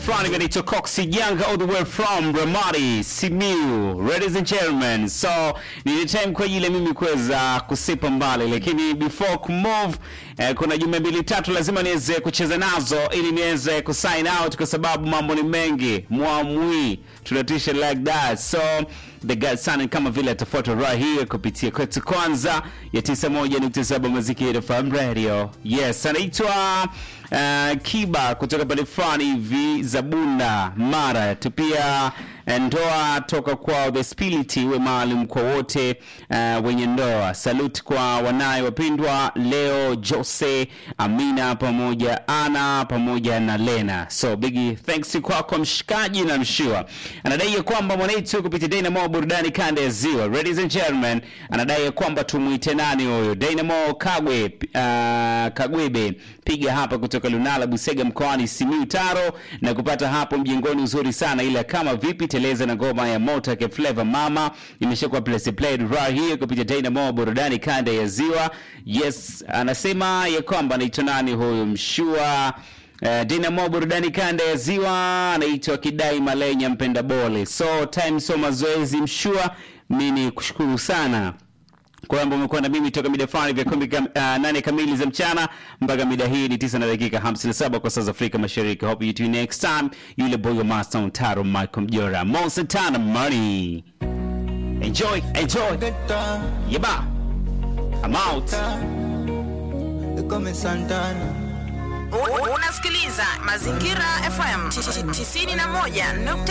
Front inaitwa Coxy Young all the way from Ramadi, Simiu. Ladies and gentlemen, so ni time kwa ajili ya mimi kuweza kusipa mbali, lakini before kumove eh, kuna jumbe mbili tatu lazima niweze kucheza nazo ili niweze kusign out kwa sababu mambo ni mengi. Mwamwi tunatisha like that. So the God Sun kama vile atafuata right here kupitia kwetu kwanza ya 91.7 Muziki FM Radio. Yes, anaitwa uh, Kiba kutoka pale fulani hivi Zabunda Mara. Tupia ndoa toka kwa The Spirit iwe maalum kwa wote uh, wenye ndoa. Salute kwa wanaye wapendwa leo Jose, Amina pamoja Ana pamoja na Lena. So big thanks kwako mshikaji na mshua. Anadai ya kwamba mwanaitu kupitia Dynamo burudani kanda ya Ziwa. Ladies and gentlemen, anadai ya kwamba tumuite nani huyo? Dynamo Kagwe uh, Kagwebe piga hapa kutoka Lunala Busega mkoani Simiyu Taro na kupata hapo mjengoni uzuri sana, ila kama vipi teleza na ngoma ya Mota ke Flavor Mama imeshakuwa place played right here kupitia Dynamo burudani kanda ya Ziwa. Yes, anasema ya kwamba anaitwa nani huyo mshua Uh, Dynamo burudani kanda ya Ziwa anaitwa Kidai Malenya mpenda bole. So time so mazoezi mshua, mimi kushukuru sana kwamba umekuwa na mimi toka mida fulani vya kumi kam, uh, nane kamili za mchana mpaka mida hii ni tisa na dakika 57 kwa saa za Afrika Mashariki. Hope you tune next time. Yule boy master Taro Michael Mjora Monsantana Money. Enjoy, enjoy. Yeba. I'm out. Come Santana. U- Unasikiliza Mazingira FM 91.7.